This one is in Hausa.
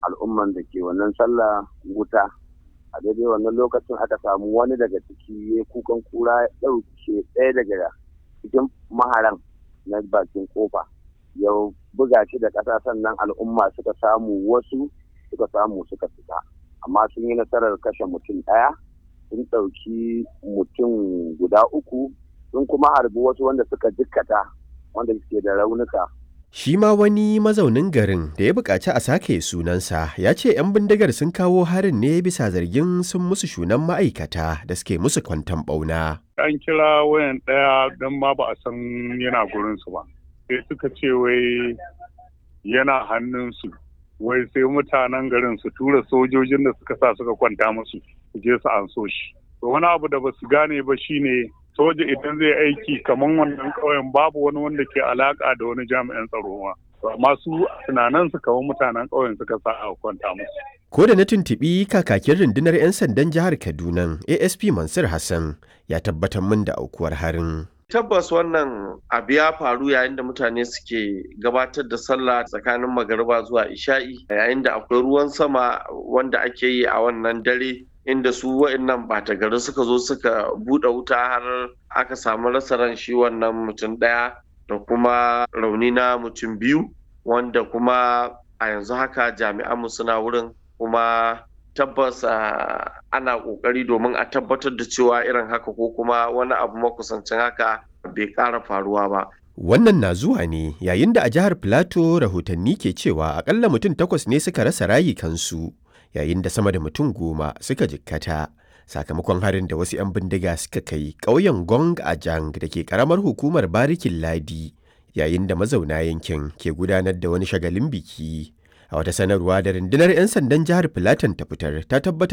al'umman da ke wannan sallah wuta a daidai wannan lokacin aka samu wani daga ciki ya kukan kura ya ɗauke ɗaya daga cikin maharan na bakin kofa ya buga shi da ƙasa sannan al'umma suka samu wasu suka samu suka fita amma sun yi nasarar kashe mutum ɗaya sun ɗauki mutum guda uku sun kuma harbi wasu wanda suka jikkata wanda suke da raunuka Shi ma wani mazaunin garin da ya buƙaci a sake sunansa ya ce 'yan bindigar sun kawo harin ne bisa zargin sun musu shunan ma'aikata da suke musu kwantan ɓauna. An kira wayan ɗaya don ma ba a san yana gurinsu ba. Sai suka ce wai yana hannunsu. Wai sai mutanen garin su tura sojojin da suka sa suka kwanta musu su je su an so shi. Wani abu da ba su gane ba shine soja idan zai aiki kamar wannan ƙauyen babu wani wanda ke alaka da wani jami'an tsaro ma amma su tunanin su kamar mutanen ƙauyen suka sa a kwanta musu Ko da na tuntuɓi kakakin rundunar 'yan sandan jihar Kaduna ASP Mansur Hassan ya tabbatar min da aukuwar harin. tabbas wannan abu ya faru yayin da mutane suke gabatar da sallah tsakanin magariba zuwa isha'i yayin da akwai ruwan sama wanda ake yi a wannan dare inda su wa'annan bata gari suka zo suka buɗe wuta har aka samu rasa ran shi wannan mutum ɗaya da kuma rauni na mutum biyu wanda kuma a yanzu haka jami'anmu suna wurin kuma tabbas ana ƙoƙari domin a tabbatar da cewa irin haka ko kuma wani abu makusancin haka bai ƙara faruwa ba Wannan na zuwa ne yayin da a jihar Filato rahotanni ke cewa akalla mutum takwas ne suka rasa rayukansu yayin da sama da mutum goma suka jikkata sakamakon harin da wasu 'yan bindiga suka kai ƙauyen Gong a Jang da ke ƙaramar hukumar Barikin Ladi yayin da mazauna yankin ke gudanar da wani shagalin biki. A wata sanarwa da rundunar 'yan sandan jihar Filatan ta fitar ta tabbatar